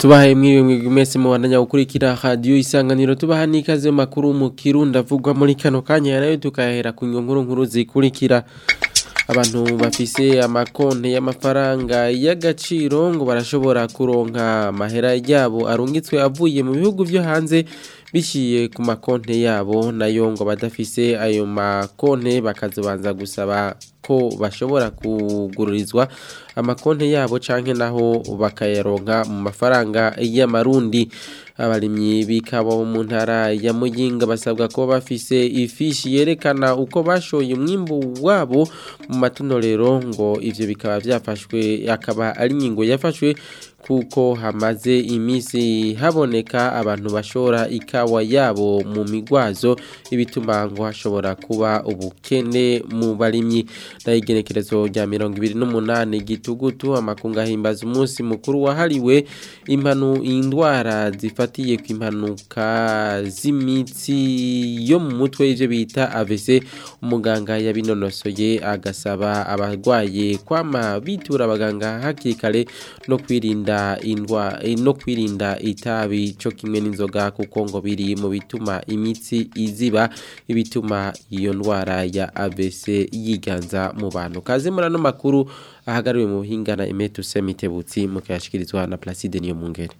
tubahaye mwiwe mwigwi mwese mubandanya gukurikira radiyo isanganiro tubaha n'ikaze mu makuru mu kirundi avugwa muri kano kanya nayo tukayahera ku nkuru nkuru zikurikira abantu bafise amakonte y'amafaranga y'agaciro ngo barashobora kuronka amahera yabo arungitswe avuye mu bihugu byo hanze biciye ku makonte yabo nayo ngo badafise ayo makonte bakazobanza gusaba ko bashobora kugururizwa amakonte yabo canke naho bakayaronka mu mafaranga y'amarundi abarimyi bikabo mu ntara ya Muyinga basabwa ko bafise ifishi yerekana uko bashoye umwimbu wabo mu matunorero ngo ivyo bikaba vyafashwe akaba ari ingingo yafashwe kuko hamaze imisi haboneka abantu bashora ikawa yabo mu migwazo ibituma ngo hashobora kuba ubukene mu barimyi na igenekerezo rya 28 gitugutu amakunga himbaza umunsi mukuru wahariwe impanu indwara zifatiye ku impanuka z'imitsi yo mu mutwe ivyo bita AVC umuganga yabinonosoye agasaba abarwaye kwama bitura abaganga hakiri kare no kwirinda indwa no kwirinda itabi cyo kimwe n'inzoga kuko ngo biri mu bituma imitsi iziba ibituma iyo ndwara ya AVC yiganza mu bantu kaze murano makuru ahagariwe mu buhingana Emetu Semitebutsi mukayashikirizwa na Placide niyo mungere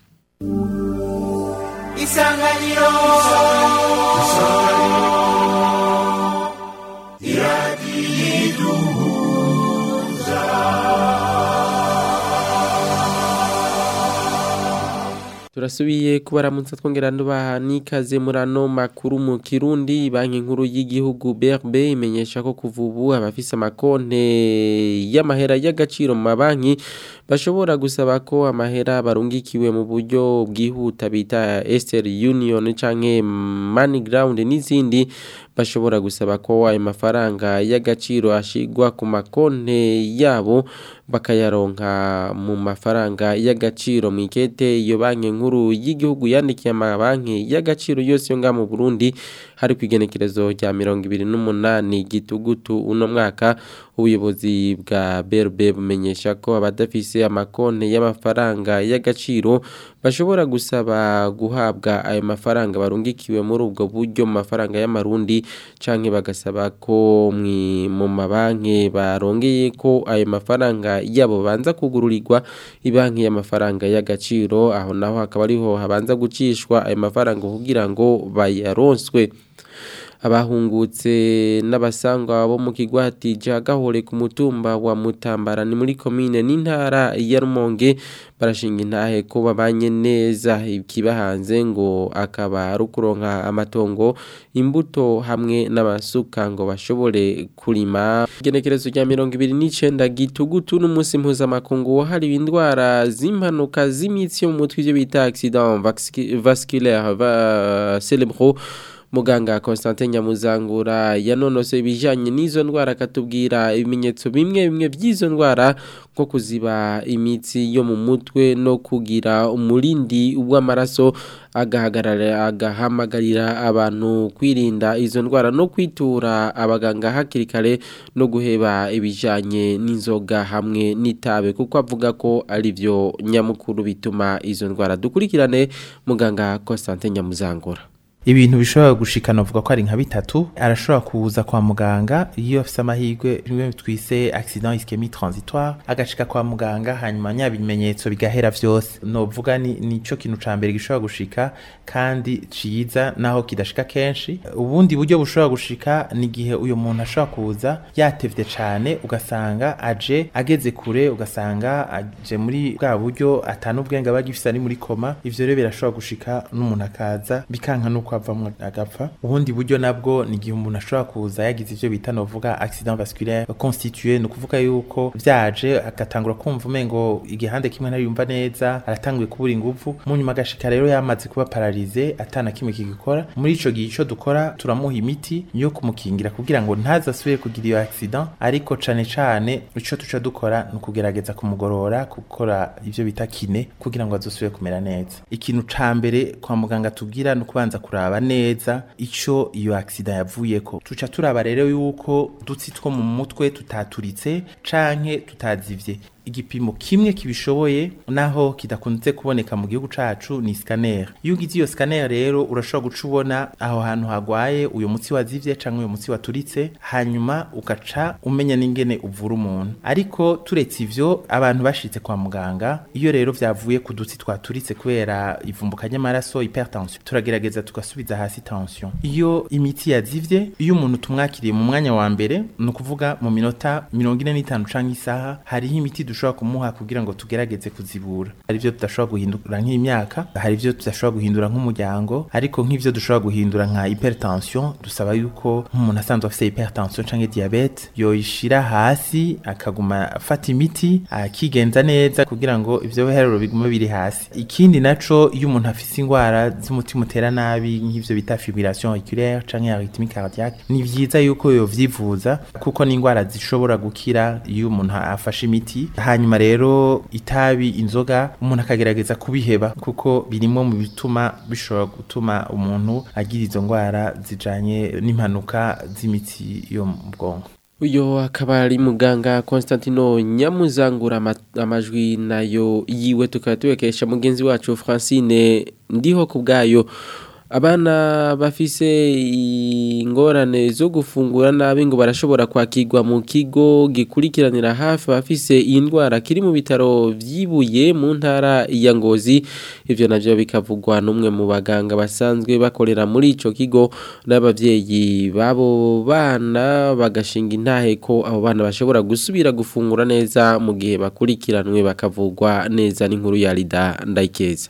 Isanganiro turasubiye kubaramutsa twongera ndubaha n'ikaze murano makuru mu Kirundi banki nkuru y'igihugu BRB imenyesha ko kuva ubu abafise amakonte y'amahera y'agaciro mu mabanki bashobora gusaba ko amahera barungikiwe mu buryo bwihuta bita Esther Union canke MoneyGround n'izindi bashobora gusaba ko ayo mafaranga y'agaciro ashigwa ku makonte yabo bakayaronka mu mafaranga y'agaciro mu ikete iyo banki nkuru y'igihugu yandikiye amabanki y'agaciro yose yo ngaha mu Burundi hari ku igenekerezo rya mirongo ibiri n'umunani gitugutu uno mwaka ubuyobozi bwa BRB bumenyesha ko abadafise amakonte y'amafaranga y'agaciro bashobora gusaba guhabwa ayo mafaranga barungikiwe muri ubwo buryo mu mafaranga y'amarundi canke bagasaba ko mu mabanki barongeye ko ayo mafaranga yabo banza kugururirwa ibanki y'amafaranga y'agaciro aho naho hakaba ariho habanza gucishwa ayo mafaranga kugira ngo bayaronswe abahungutse n'abasangwa bo mu kigwati ja gahore ku mutumba wa Mutambara ni muri commune n'intara ya Rumonge barashinga intahe ko babanye neza ikibahanze ngo akaba ari ukuronka amatongo imbuto hamwe n'abasuka ngo bashobore kurima igenekerezo rya mirongo ibiri n'icenda gitugutu n'umunsi mpuzamakungu wahariwe indwara z'impanuka z'imitsi yo mu mutwe ivyo bita accident vasculaire cerebro muganga Constantin Nyamuzangura yanonose ibijanye n'izo ndwara akatubwira ibimenyetso bimwe bimwe by'izo ndwara nko kuziba imitsi yo mu mutwe no kugira umurindi w'amaraso agahagarara agahamagarira abantu kwirinda izo ndwara no kwitura abaganga hakiri kare no guheba ibijanye n'inzoga hamwe n'itabe kuko avuga ko ari byo nyamukuru bituma izo ndwara dukurikirane muganga Constantin Nyamuzangura ibintu bishobora gushikana uvuga ko ari nka bitatu arashobora kuza kwa muganga iyo afise amahirwe bimwe twise accident ischemie transitoire agashika kwa muganga hanyuma nya bimenyetso bigahera vyose novuga ni nico kintu ca mbere gishobora gushika kandi ciza naho kidashika kenshi ubundi buryo bushobora gushika ni gihe uyo muntu ashobora kuza yatevye cane ugasanga aje ageze kure ugasanga aje muri bwa buryo atanu ubwenge abagifise ari muri koma ivyo rero birashobora gushika n'umuntu akaza bikanka nuko avamwo agapfa ubundi buryo nabwo ni igihe umuntu ashobora kuza yagize ivyo bita novuga accident vasculaire constitué ni ukuvuga yuko vyaje agatangura kumva umengo igihande kimwe ntariyumva neza aratanguye kubura inguvu mu nyuma agashika rero yamaze kuba paralize atana kimwe kigikora muri ico gihe ico dukora turamuha imiti yo kumukingira kugira ngo ntazasubire kugira iyo accident ariko cane cane ico tuca dukora ni ukugerageza kumugorora gukora ivyo bita kine kugira ngo azosubire kumera neza ikintu ca mbere kwa muganga tubwira ni ukubanza kuraba kuraba neza ico iyo accident yavuyeko tuca turaba rero yuko dutsi two mu mutwe tutaturitse canke tutazivye igipimo kimwe kibishoboye naho kidakunze kuboneka mu gihugu cacu ni scanner iyo ugize iyo scanner rero urashobora guca ubona aho hantu hagwaye uyo mutsi wazivye canke uyo mutsi waturitse hanyuma ugaca umenya n'ingene uvura umuntu ariko turetse ivyo abantu bashitse kwa muganga iyo rero vyavuye ku dutsi twaturitse kubera ivumbuka ry'amaraso hypertension turagerageza tugasubiza hasi tension iyo imiti yazivye iyo umuntu tumwakiriye mu mwanya wa mbere ni ukuvuga mu minota mirongo ine n'itanu canke isaha hariho imiti dushobora kumuha kugira ngo tugerageze kuzibura hari ivyo tudashobora guhindura nk'imyaka hari ivyo tudashobora guhindura nk'umuryango ariko nk'ivyo dushobora guhindura nka hypertension dusaba yuko nk'umuntu asanzwe afise hypertension canke diabete yoyishira hasi akaguma afata imiti akigenza neza kugira ngo ivyo biharuro bigume biri hasi ikindi naco iyo umuntu afise ingwara z'umutima utera nabi nk'ivyo bita fibrillation auriculaire canke arythmie cardiaque ni vyiza yuko yovyivuza kuko ni ingwara zishobora gukira iyo umuntu afashe imiti hanyuma rero itabi inzoga umuntu akagerageza kubiheba kuko birimwo mu bituma bishobora gutuma umuntu agira izo ngwara zijanye n'impanuka z'imitsi yo mu bwonko uyo akaba ari muganga Constantino Nyamuzangura ama- amajwi nayo yiwe tukaba tubekesha mugenzi wacu Francine ndiho kubgayo abana bafise ingorane zo gufungura nabi ngo barashobora kwakirwa mu kigo gikurikiranira hafi abafise iyi ndwara kiri mu bitaro vyibuye mu ntara ya Ngozi ivyo navyo bikavugwa n'umwe mu baganga basanzwe bakorera muri ico kigo n'abavyeyi babo bana bagashinga intahe ko abo bana bashobora gusubira gufungura neza mu gihe bakurikiranwe bakavugwa neza n'inkuru ya Rida Ndayikeza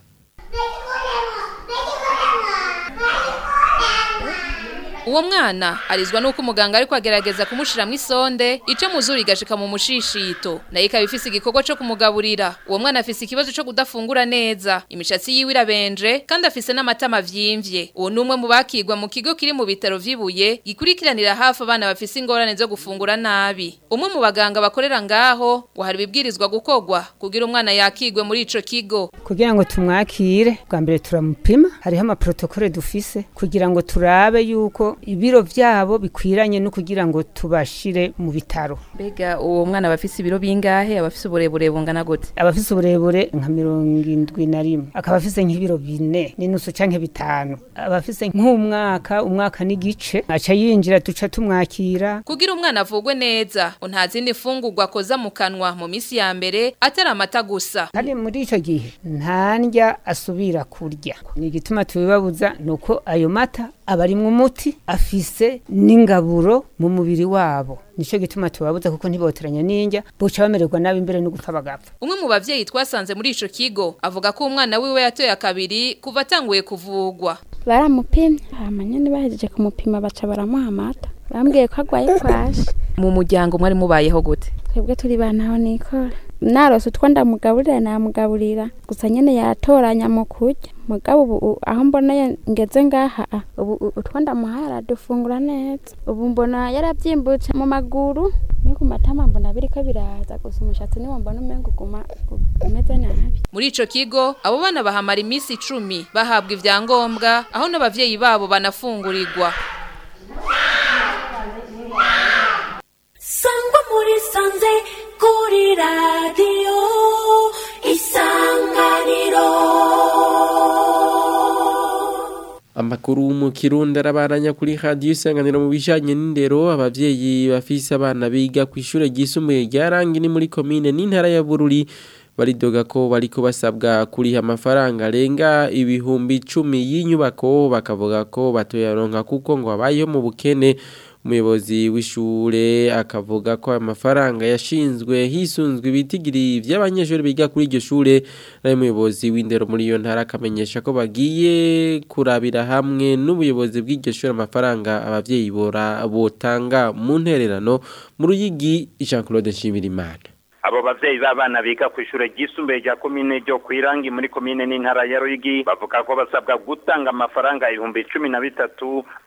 Uwo mwana arizwa nuko umuganga ariko agerageza kumushiramo isonde ico muzuri igashika mu mushishito nayo ikaba ifise igikorwa co kumugaburira uwo mwana afise ikibazo co kudafungura neza imishatsi yiwe irabenje kandi afise n'amatama vyimvye uwo numwe mu bakigwa mu kigo kiri mu bitaro vy'ibuye gikurikiranira hafi abana bafise ingorane zo gufungura nabi umwe mu baganga bakorera ngaho ngo hari ibibwirizwa gukorwa kugira umwana yakigwe muri ico kigo kugira ngo tumwakire bwa mbere turamupima hariho amaprotokole dufise kugira ngo turabe yuko ibiro vyabo bikwiranye no kugira ngo tubashire mu bitaro mbega uwo mwana bafise ibiro bingahe abafise uburebure bungana gute abafise uburebure nka mirongo indwi na rimwe akaba afise nk'ibiro bine n'inusu canke bitanu abafise nk'umwaka umwaka n'igice aca yinjira duca tumwakira kugira umwana avugwe neza ngo nta zindi fungurwa akoza mu kanwa mu minsi ya mbere atari amata gusa kandi muri ico gihe nta ndya asubira kurya ni igituma tubibabuza ni uko ayo mata aba arimwo umuti afise n'ingaburo mu mubiri wabo nico gituma tubabuza kuko ntiboteranya n'indya boca bamererwa nabi imbere no gupfa bagapfa umwe mu bavyeyi twasanze muri ico kigo avuga ko umwana wiwe yatoye akabiri kuva atanguye kuvugwa baramupimye hama nyene bahejeje kumupima baca baramuha amata bambwiye ko agwaye kwashi mu muryango mwari mubayeho gute twebwe turi bantaho nikora narose utwo ndamugaburira namugaburira gusa nyene yatoranya mu kurya mugabo ubu u- aho mbona ngeze ngaha ah, ubu u- utwo ndamuhaye aradufungura neza ubu mbona yaravyimbutse mu maguru no ku matama mbona biriko biraza gusa umushatsi niwo mbona umenga uguma umeze nabi muri ico kigo abo bana bahamara iminsi icumi bahabwa ivyangombwa aho n'abavyeyi babo banafungurirwa sangwa muri sanze kuri radiyo isanganiro Amakuru mu Kirundi arabaranya kuri radio isanganiro mu bijanye n'indero abavyeyi bafise abana biga ku ishure ryisumbuye rya Rangi ni muri commune n'intara ya Bururi baridoga ko bariko basabwa kuriha amafaranga arenga ibihumbi 10 y'inyubako bakavuga ko batoyaronka kuko ngo abayeho mu bukene umuyobozi w'ishure akavuga ko amafaranga yashinzwe hisunzwe ibitigiri by'abanyeshuri biga kuri iryo shure nayo umuyobozi w'indero muri iyo ntara akamenyesha ko bagiye kurabira hamwe n'ubuyobozi bw'iryo shure amafaranga abavyeyi bora botanga mu ntererano mu ruyigi Jean Claude Nshimirimana abo bavyeyi b'abana biga ku ishure ryisumbuye rya komine ryo kwirangi muri komine n'intara ya Ruyigi bavuga ko basabwa gutanga amafaranga ibihumbi cumi na bitatu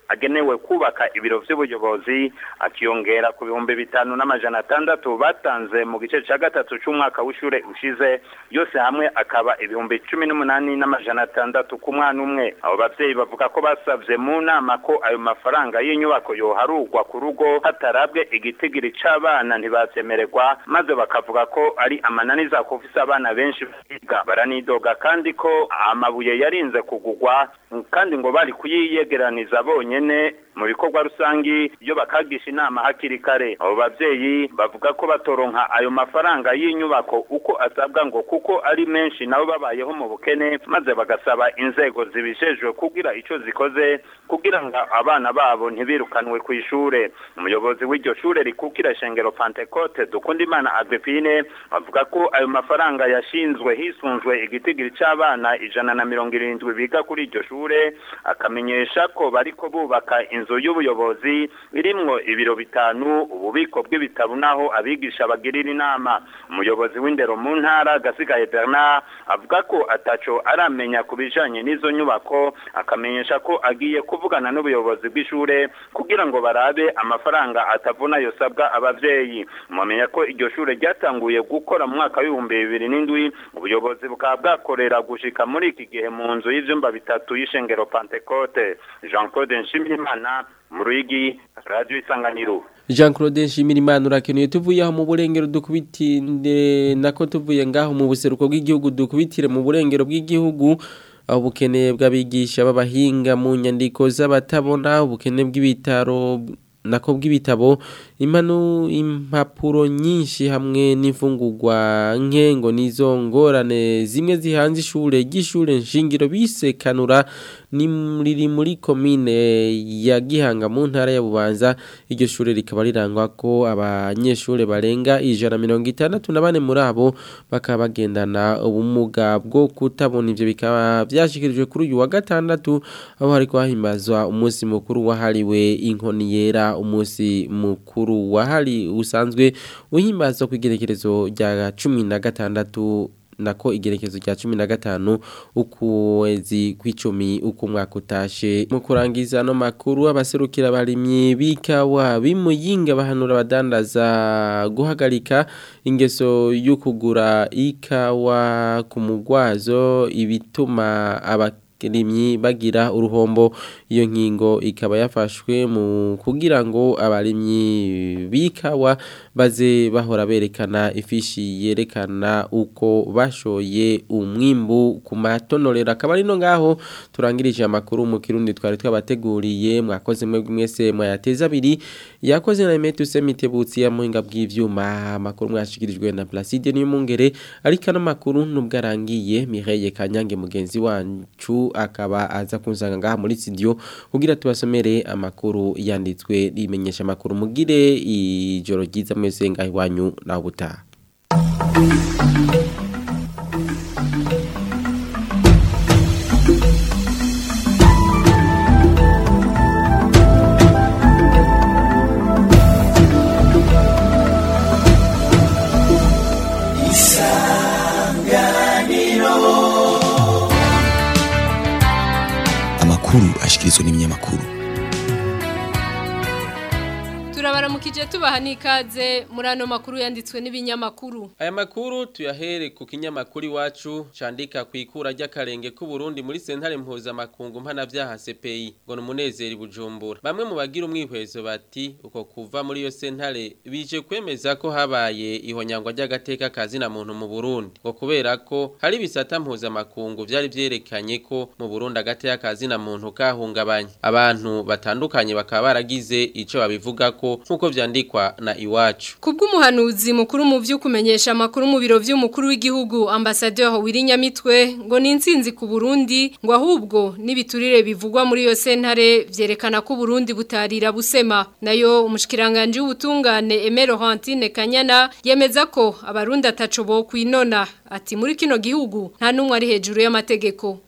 agenewe kubaka ibiro vy'ubuyobozi akiyongera ku bihumbi bitanu n'amajana atandatu batanze mu gice ca gatatu c'umwaka w'ishure ushize yose hamwe akaba ibihumbi cumi n'umunani n'amajana atandatu ku mwana umwe abo bavyeyi bavuga ko basavye mu nama ko ayo mafaranga y'inyubako yoharurwa ku rugo hatarabwe igitigiri c'abana ntibavyemererwa maze bakavuga ko ari amananiza kufise abana benshi biga baranidoga kandi ko amabuye yarinze kugugwa kandi ngo bari kuyiyegeraniza bonyene mu bikorwa rusangi iyo bakagisha inama hakiri kare abo bavyeyi bavuga ko batoronka ayo mafaranga y'inyubako uko asabwa ngo kuko ari menshi nabo babayeho mu bukene maze bagasaba inzego zibijejwe kugira ico zikoze kugira ngo abana babo ntibirukanwe ku ishure umuyobozi w'iryo shure rikukira shengero Pentecote Dukundimana Agripine avuga ko ayo mafaranga yashinzwe hisunzwe igitigiri c'abana ijana na mirongo irindwi biga kuri iryo shure akamenyesha ko bariko bubaka inzu y'ubuyobozi irimwo ibiro bitanu ububiko bw'ibitabo naho abigisha bagirira inama umuyobozi w'indero mu ntara gasigaye Bernard avuga ko ataco aramenya ku bijanye n'izo nyubako akamenyesha ko agiye kuvugana n'ubuyobozi bw'ishure kugira ngo barabe amafaranga atavuna yosabwa abavyeyi mumenya ko iryo shure ryatanguye gukora mu mwaka w'ibihumbi bibiri n'indwi ubuyobozi bukaba bwakorera gushika muri iki gihe mu nzu y'ivyumba bitatu y'ishengero Pentecote Jean Claude Nshimirimana mu Ruyigi Radio Isanganiro Jean Claude Nshimirimana urakenuye tuvuye aho mu burengero dukubitinde nako tuvuye ngaho mu buseruko bw'igihugu dukubitire mu burengero bw'igihugu aho ubukene bw'abigisha b'abahinga mu nyandiko z'abatabona ubukene bw'ibitaro nako bw'ibitabo impanu impapuro nyinshi hamwe n'imfungurwa nke ngo nizo ngorane zimwe zihanze ishure ry'ishure nshingiro bisekanura ni riri muri komine ya Gihanga mu ntara ya Bubanza iryo shure rikaba rirangwa ko abanyeshure barenga ijana mirongo itandatu na bane muri abo bakaba bagendana ubumuga bwo kutabona ivyo bikaba vyashikirijwe kuri uyu wa gatandatu aho hariko hahimbazwa umunsi mukuru wahariwe inkoni yera umunsi mukuru wahari usanzwe uhimbazwa ku igerekerezo rya cumi na gatandatu nako igerekezo rya cumi na gatanu ukwezi kw'icumi uko umwaka utashe mu kurangiza no makuru abaserukira abarimyi b'ikawa bimuyinga bahanura abadandaza guhagarika ingeso yo kugura ikawa ku mugwazo ibituma aba rimyi bagira uruhombo iyo nkingo ikaba yafashwe mu kugira ngo abarimyi bikawa baze bahora berekana ifishi yerekana uko bashoye umwimbu ku matonorero akaba ari no ngaho turangirije amakuru mu kirundi twari twabateguriye mwakoze mwe mwese mwayateza abiri yakoze na Emetu Semitebutsi ya muhinga bw'ivyuma amakuru mwashikirijwe na Placide Niyomungere ariko no makuru nubwo arangiye Mireille Kanyange mugenzi wancu akaba aza kunzanga ngaha muri studio kugira tubasomere amakuru yanditswe rimenyesha amakuru mugire ijoro ryiza mwese ngaho iwanyu naho butaha amakuru ashikirizwa n'ibinyamakuru turabaramukije tubaha n'ikaze muri ano makuru yanditswe n'ibinyamakuru aya makuru tuyahere ku kinyamakuru iwacu candika ku ikura ry'akarenge k'u Burundi muri sentare mpuzamakungu mpanavyaha CPI ngo numunezeri bujumbura bamwe mu bagira umwihwezo bati uko kuva muri iyo sentare bije kwemeza ko habaye ihonyangwa ry'agateka kazi na muntu mu Burundi ngo kubera ko hari bisata mpuzamakungu vyari vyerekanye ko mu Burundi agateka kazi na muntu kahungabanye abantu batandukanye bakaba baragize ico babivuga ko nkuko vyandikwa na iwacu kubw'umuhanuzi mukuru mu vy'ukumenyesha amakuru mu biro vy'umukuru w'igihugu ambassadeur Wirinyamitwe ngo ni insinzi ku Burundi ngo ahubwo nibiturire bivugwa muri iyo sentare vyerekana ko Burundi butarira busema nayo umushikiranganje w'ubutungane Emero Hantine Kanyana yemeza ko abarundi ataco bo kwinona ati muri kino gihugu nta numwe ari hejuru y'amategeko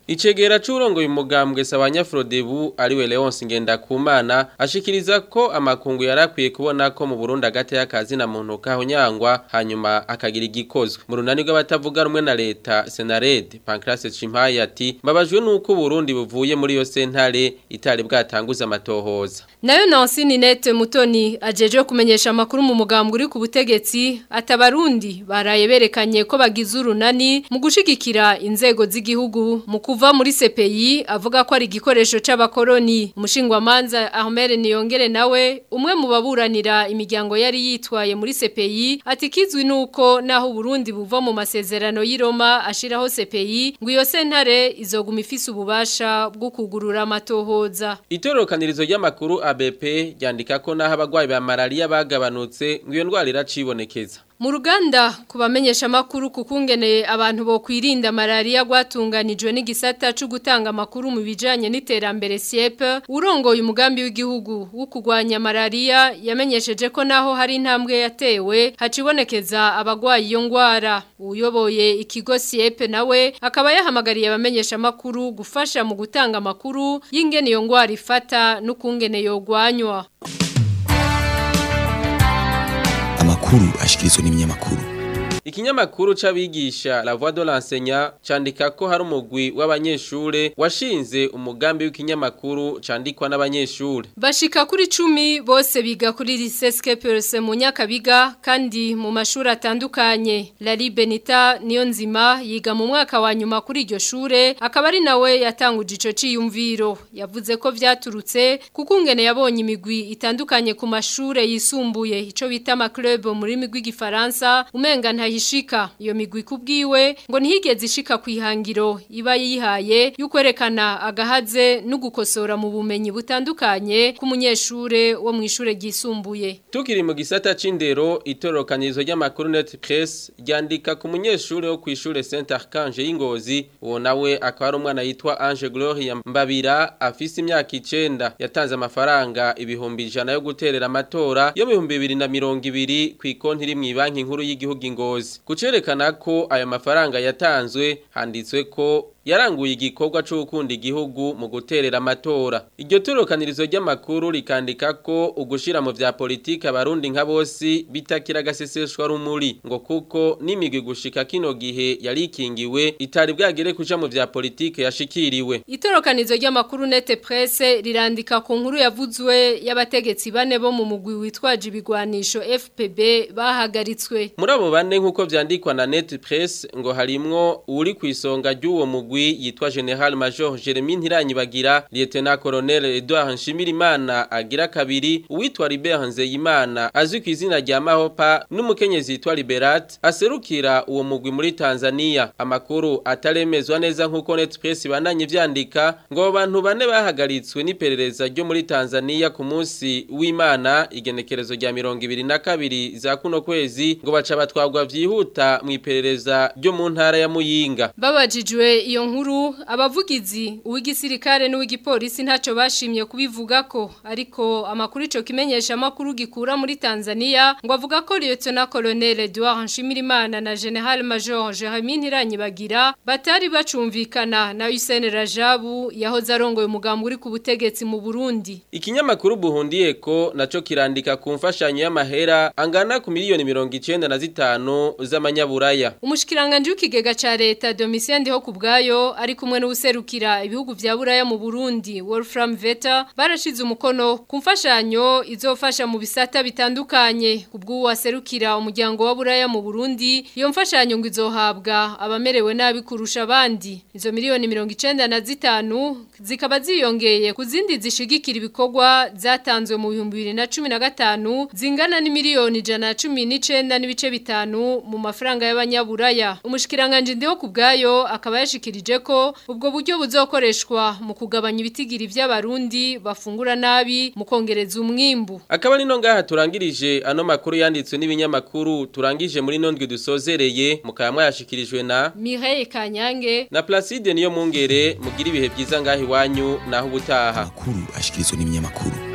Icegera c'urongoye umugambwe Sabanyafrodebu ariwe Leonce Ngendakumana ashikiriza ko amakungu yarakwiye kubona ko mu Burundi agati y'akazi na muntu kahonyangwa hanyuma akagira igikozwe mu runani rw'abatavuga rumwe na leta Senared Pancrase Chimpaye ati mbabajwe nuko Burundi buvuye muri yo sentare itari bwatanguza amatohoza Nayo Nancy Ninette Mutoni ajeje kumenyesha amakuru mu mugambwe uri ku butegetsi atabarundi baraye berekanye ko bagize urunani mu gushigikira inzego z'igihugu mu kuva muri CPI avuga ko ari igikoresho c'abakoroni umushingwamanza Ahmed Niyongere nawe umwe mu baburanira imiryango yari yitwaye muri CPI ati kizwi nuko naho Burundi buva mu masezerano y'Iroma ashiraho CPI ngo iyo sentare izoguma ifise ububasha bwo kugurura amatohoza Itorokanirizo ry'amakuru ABP ryandika ko naho abagwayi ba malaria bagabanutse ngo iyo ndwara iracibonekeza Mu ruganda kubamenyesha makuru kukungene abantu bo kwirinda malaria gwatunganijwe n'igisata cyo gutanga makuru mu bijanye n'iterambere SIEP urongoye umugambi w'igihugu wo kugwanya malaria yamenyesheje ko naho hari intambwe yatewe hacibonekeza abagwayi iyo ngwara uyoboye ikigo SIEP nawe akaba yahamagariye abamenyesha makuru gufasha mu gutanga makuru y'ingene iyo ngwara ifata n'ukungene yogwanywa amakuru ashikirizwa n'ibinyamakuru Ikinyamakuru c'abigisha La Voix de l'enseignant candika ko hari umugwi w'abanyeshure washinze umugambi w'ikinyamakuru candikwa n'abanyeshure. Bashika kuri cumi bose biga kuri Lycée Perse mu Nyakabiga kandi mu mashuri atandukanye. Lali Benita niyo nzima yiga mu mwaka wa nyuma kuri iryo shure akaba ari nawe yatanguje ico ciyumviro. Yavuze ko vyaturutse kuko ngene yabonye imigwi itandukanye ku mashure yisumbuye ico bita ama club muri migwi gifaransa umenga nta ishika iyo migwi kubwiwe ngo ntihigeze ishika kwihangiro iba yihaye y'ukwerekana agahaze no gukosora mu bumenyi butandukanye k'umunyeshure wo mu ishure ryisumbuye Tukiri mu gisata c'indero itorokanizo ry'amakuru Net Press ryandika ku munyeshure wo kw'ishure Saint Archange y'Ingozi uwo nawe akaba ari umwana yitwa Ange Gloria Mbabira afise imyaka 9 yatanze amafaranga ibihumbi ijana yo guterera amatora yo mu 2020 ku ikonti iri mu banki nkuru y'igihugu Ingozi kucerekana ko ayo mafaranga yatanzwe handitswe ko yaranguye igikorwa cyo gukunda igihugu mu guterera amatora iryo torokanirizo ry'amakuru rikandika ko ugushira mu vya politike abarundi nka bose bitakira gaseseshwa rumuri ngo kuko n'imigwi gushika kino gihe yarikingiwe itari bwagere kuja mu vya politike yashikiriwe itorokanizo ry'amakuru nete presse rirandika ku nkuru yavuzwe y'abategetsi bane bo mu mugwi witwaje ibigwanisho FPB bahagaritswe muri abo bane nk'uko vyandikwa na net press ngo harimwo uri ku isonga ry'uwo mugwi yitwa General Major Jeremy Ntiranyibagira Lieutenant Colonel Edouard Nshimirimana agira kabiri uwitwa Libert Nzeyimana azwi ku izina rya Mahopa n'umukenyezi yitwa Liberat aserukira uwo mugwi muri Tanzania amakuru ataremezwa neza nk'uko net press bandanye vyandika ngo abantu bane bahagaritswe n'iperereza ryo muri Tanzania ku munsi w'Imana igenekerezo rya 22 za kuno kwezi ngo baca batwagwa vyihuta mu iperereza ryo mu ntara ya Muyinga babajijwe iyo nkuru abavugizi uw'igisirikare n'uw'igipolisi ntacyo bashimye kubivuga ko ariko amakuru ico kimenyesha amakuru gikura muri Tanzania ngo avuga ko Lieutenant Colonel Edouard Nshimirimana na General Major Jeremy Ntiranyibagira batari bacumvikana na Hussein Rajabu yahoze arongoye umugambi uri ku butegetsi mu Burundi ikinyamakuru buhundiye ko naco kirandika ku mfashanyo y'amahera angana ku miliyoni 95 z'amanyaburaya umushikiranganje w'ikigega ca leta Domitien Ndiho kubgayo ari kumwe n'userukira ibihugu vya Buraya mu Burundi Wolfram Veta barashize umukono ku mfashanyo izofasha mu bisata bitandukanye kubwo waserukira umuryango wa Buraya mu Burundi iyo mfashanyo ngo izohabwa abamerewe nabi kurusha abandi izo miliyoni 95 zikaba ziyongeye ku zindi zishigikira ibikorwa zatanzwe mu 2015 zingana ni miliyoni 119 n'ibice bitanu mu mafaranga y'abanyaburaya umushikiranganje ndiho kubgayo akaba yashikirije ko ubwo buryo buzokoreshwa mu kugabanya ibitigiri by'abarundi bafungura nabi mu kongereza umwimbu akaba nino ngaha turangirije ano makuru yanditswe n'ibinyamakuru turangije muri nondwe dusozereye mukaba mwayashikirijwe na Mireille Kanyange na Placide niyo mungere mugira ibihe byiza ngaha iwanyu naho ubutaha amakuru ashikirizwa n'ibinyamakuru